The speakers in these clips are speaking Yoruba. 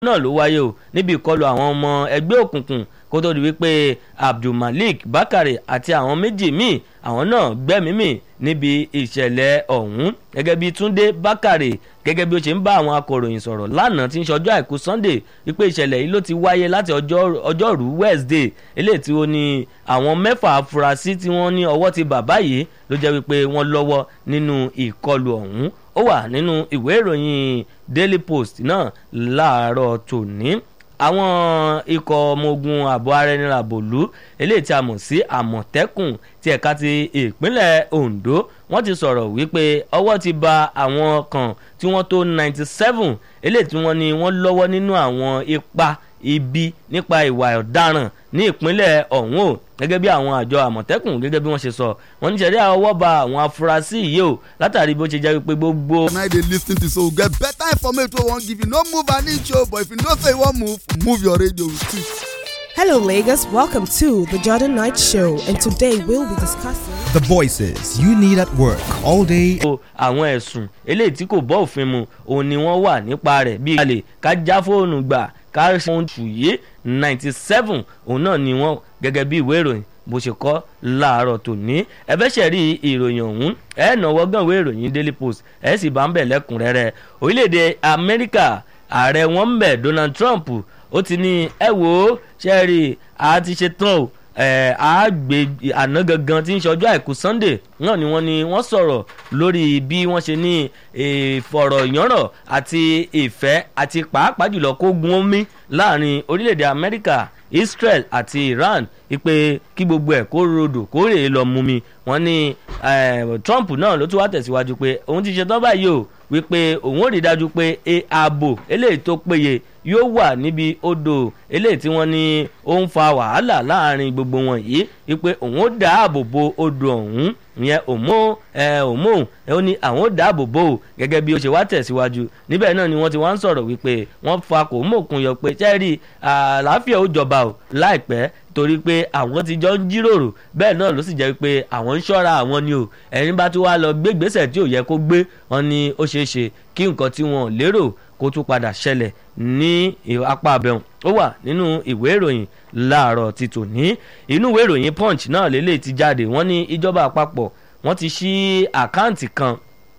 náà ló wáyé o níbi ìkọlù àwọn ọmọ ẹgbẹ́ òkùnkùn kó tó di wípé abdulmalik bakare àti àwọn méjì míì àwọn náà gbẹ́mímì níbi ìṣẹ̀lẹ̀ ọ̀hún gẹ́gẹ́ bí túndé bakare gẹ́gẹ́ bí ó ṣe ń bá àwọn akọ̀ròyìn sọ̀rọ̀ lánàá tí ń ṣọjọ́ àìkú sunday wípé ìṣẹ̀lẹ̀ yìí ló ti wáyé láti ọjọ́rú wednesday eléyìí tí ó ní àwọn mẹ́fà afurasí tí wọ́n ní ọwọ́ ti bàbá yìí ló jẹ́ wípé wọ́n lọ́wọ́ nínú ìkọlù ọ̀hún ó wà nínú ìwé ìròyìn daily post náà láàárọ̀ tòní àwọn ikọ̀ ọmọ ogun ààbò ara ẹni ràbòlú eléyìí tí a mọ̀ sí àmọ̀tẹ́kùn ti ẹ̀ka ti ìpínlẹ̀ ondo wọ́n ti sọ̀rọ̀ wípé ọwọ́ ti ba àwọn kan tí wọ́n tó ninety seven eléyìí tí wọ́n ní wọ́n lọ́wọ́ nínú àwọn ipa ibi nípa ìwà ọ̀daràn ní ìpínlẹ̀ ọ̀hún o gẹ́gẹ́ bí àwọn àjọ àmọ̀tẹ́kùn gẹ́gẹ́ bí wọ́n ṣe sọ wọ́n ní sẹ́rí ọwọ́ ba àwọn afurasí yìí o látàrí bó ṣe jẹ́ wípé gbogbo. na dey lis ten to so we get better information wey we wan give you no move an inch o but if you know say you wan move move your radio with it. Hello, Lagos. Welcome to the Jordan Knight Show, and today we'll be discussing. The voices you need at work all day. àwọn ẹ̀sùn eléyìí tí kò bọ́ òfin mu òun ni wọ́n wà nípa rẹ̀ bíi kalẹ̀ ká já fóònù gbà ká ṣe tùyé ninety seven òun náà ni wọ́n gẹ́gẹ́ bí ìwé ìròyìn bó ṣe kọ́ láàárọ̀ tòní ẹ fẹ́ ṣẹ̀rí ìròyìn ọ̀hún ẹ náwó gan ìwé ìròyìn daily post ẹ sì bá ń bẹ̀ lẹ́kùnrẹ́rẹ́ orílẹ̀-èdè amẹ́ríkà ààrẹ wọn ń bẹ̀ donald trump ó ti ní ẹ wò ó ṣẹ́ẹ̀rì a ti ṣe tán o àgbè àná gangan tí ń ṣọjọ́ àìkú sunday náà ni wọ́n ní wọ́n sọ̀rọ̀ lórí bí wọ́n ṣe ní ìfọ̀rọ̀yánrọ̀ àti ìfẹ́ àti pàápàá jùlọ kó gun omi láàrin orílẹ̀-èdè amẹ́ríkà israel àti iran ipe kí gbogbo ẹ̀ kó rodò kó rèé lọ mú mi wọ́n ní trump náà ló tún wá tẹ̀síwájú pé òun ti ṣetán báyìí o wípé òun ò rí dájú pé ààbò eléyìí tó péye yóò wà níbi odò eléyìí tí wọ́n ní ó ń fa wàhálà láàrin gbogbo wọn yìí wípé òun ó dáàbò bo odò ọ̀hún ìyẹn òmò ẹ òmò ẹ ó ní àwọn ó dáàbò bò ó gẹ́gẹ́ bí ó ṣe wá tẹ̀síwájú níbẹ̀ náà ni wọ́n ti wá ń sọ̀rọ̀ wípé wọ́n fa kò mọ̀kun yọ pé sẹ́ẹ̀rì àlàáfíà ó jọba o láìpẹ́ torí pé àwọn ti jọ ń jíròrò bẹ́ẹ̀ náà ló sì jẹ́ pé àwọn ń ṣọ́ra àwọn ni o ẹni bá tún wá lọ gbé gbèsè tí ò yẹ kó gbé wọn ni ó ṣeé ṣe kí nǹkan tí wọn ò lérò kó tún padà ṣẹlẹ̀ ní apá abẹ́hùn ó wà nínú ìwé ìròyìn láàárọ̀ ti tòní inú ìwé ìròyìn punch náà lélẹ̀ ti jáde wọ́n ní ìjọba àpapọ̀ wọ́n ti ṣí àkáǹtì kan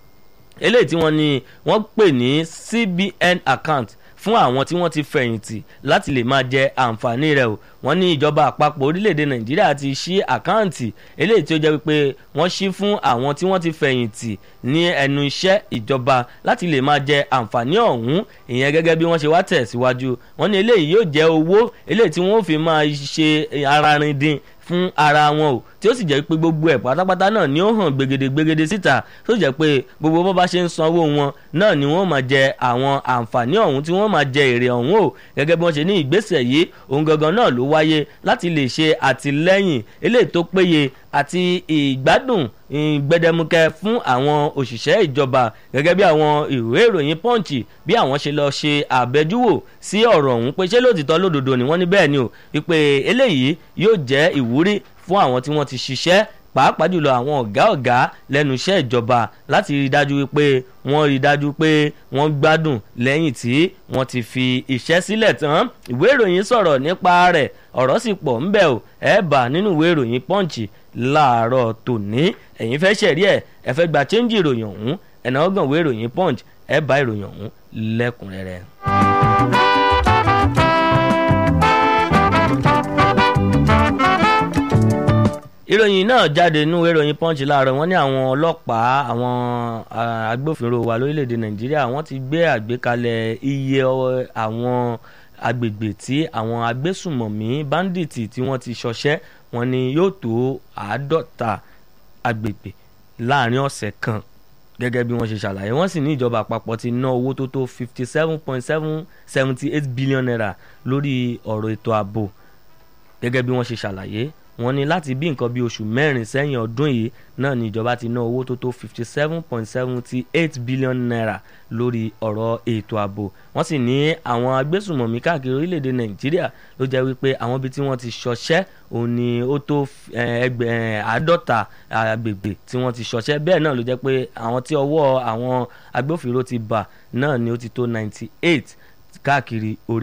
eléyìí tí wọ́n ní wọ́n pè ní cbn account fún àwọn tí wọ́n ti fẹ̀yìntì láti lè máa jẹ àǹfààní rẹ̀ o wọ́n ní ìjọba àpapọ̀ orílẹ̀-èdè nàìjíríà ti ṣí àkáǹtì eléyìí tí ó jẹ́ wípé wọ́n ṣí fún àwọn tí wọ́n ti fẹ̀yìntì ní ẹnu iṣẹ́ ìjọba láti lè máa jẹ àǹfààní ọ̀hún ìyẹn gẹ́gẹ́ bí wọ́n ṣe wá tẹ̀síwájú wọ́n ní eléyìí yóò jẹ́ owó eléyìí tí wọ́n fi máa ṣe ara rin dín fún ara wọn o tí ó sì jẹ́ pé gbogbo ẹ̀ pátápátá náà ni ó hàn gbegede gbegede síta tó sì jẹ́ pé gbogbo bó bá ṣe ń sanwó wọn náà ni wọ́n máa jẹ àwọn àǹfààní ọ̀hún tí wọ́n máa jẹ èrè ọ̀hún o gẹ́gẹ́ bí wọ́n ṣe ní ìgbésẹ̀ yìí òun gangan náà ló wáyé láti lè ṣe àtìlẹ́yìn eléyìí tó péye àti ìgbádùn gbẹdẹmukẹ fún àwọn òṣìṣẹ́ ìjọba gẹ́gẹ́ bí àwọn ìwé ìròyìn pọ́ǹchì bí àwọn ṣe lọ ṣe àbẹ́júwò sí ọ̀rọ̀ ọ̀hún pé ṣé lóòtítọ́ lódodo ni wọ́n ní bẹ́ẹ̀ ni o wípé eléyìí yóò jẹ́ ìwúrí fún àwọn tí wọ́n ti ṣiṣẹ́ pàápàá jùlọ àwọn ọ̀gá ọ̀gá lẹ́nu iṣẹ́ ìjọba láti rí dájú wípé wọ́n rí dájú pé wọ́n gbádùn lẹ́yìn tí wọ́n ti fi iṣẹ́ sílẹ̀ tán ìwé ìròyìn sọ̀rọ̀ nípa rẹ̀ ọ̀rọ̀ sì pọ̀ ńbẹ̀ o ẹ̀ bà nínú ìwé ìròyìn pọ́ǹchì láàárọ̀ tòní ẹ̀yin fẹ́ ṣẹ̀rí ẹ̀ ẹ fẹ́ gba chẹ́ńjì ìròyìn ọ̀hún ẹ̀nà ọgbọ̀n ìwé ìròyìn punch ẹ̀ bá ìròyìn ọ̀hún lẹ́kùnrẹ́rẹ́. ìròyìn náà jáde nínú ìròyìn punch láàárọ̀ wọ́n ní àwọn ọlọ́pàá àwọn agbófinró wa lórílẹ̀‐èdè nàìjíríà wọ́n ti gbé àgbékalẹ̀ iye àwọn agbègbè tí àwọn agbésùmọ̀mí báńdíìtì tí wọ́n ti ṣọṣẹ́ wọn ni yóò tó àádọ́ta agbègbè láàrin ọ̀sẹ̀ kan gẹ́gẹ́ bí wọ́n ṣe ṣàlàyé wọ́n sì ní ìjọba àpapọ̀ ti ná owó tó tó fifty seven point seven seventy eight billion naira lórí ọ̀rọ̀ ètò ààbò gẹ́gẹ́ bí wọ́n ṣe ṣàlàyé wọ́n ní láti bí nǹkan bí oṣù mẹ́rin sẹ́yìn ọdún yìí náà ni ìjọba ti ná owó tó tó fifty seven point seventy eight billion naira lórí ọ̀rọ̀ ètò ààbò wọ́n sì ní àwọn agbésùmọ̀mí káàkiri orílẹ̀-èdè nàìjíríà ló jẹ́ wípé àwọn ibi tí wọ́n ti ṣọṣẹ́ òun ni ó tó ẹgbẹ̀ àádọ́ta agbègbè tí wọ́n ti ṣọṣẹ́ bẹ́ẹ̀ náà ló jẹ́ pé àwọn tí ọwọ́ àwọn agbófinró ti bà náà ni ó ti tó ninety eight káàkiri orí.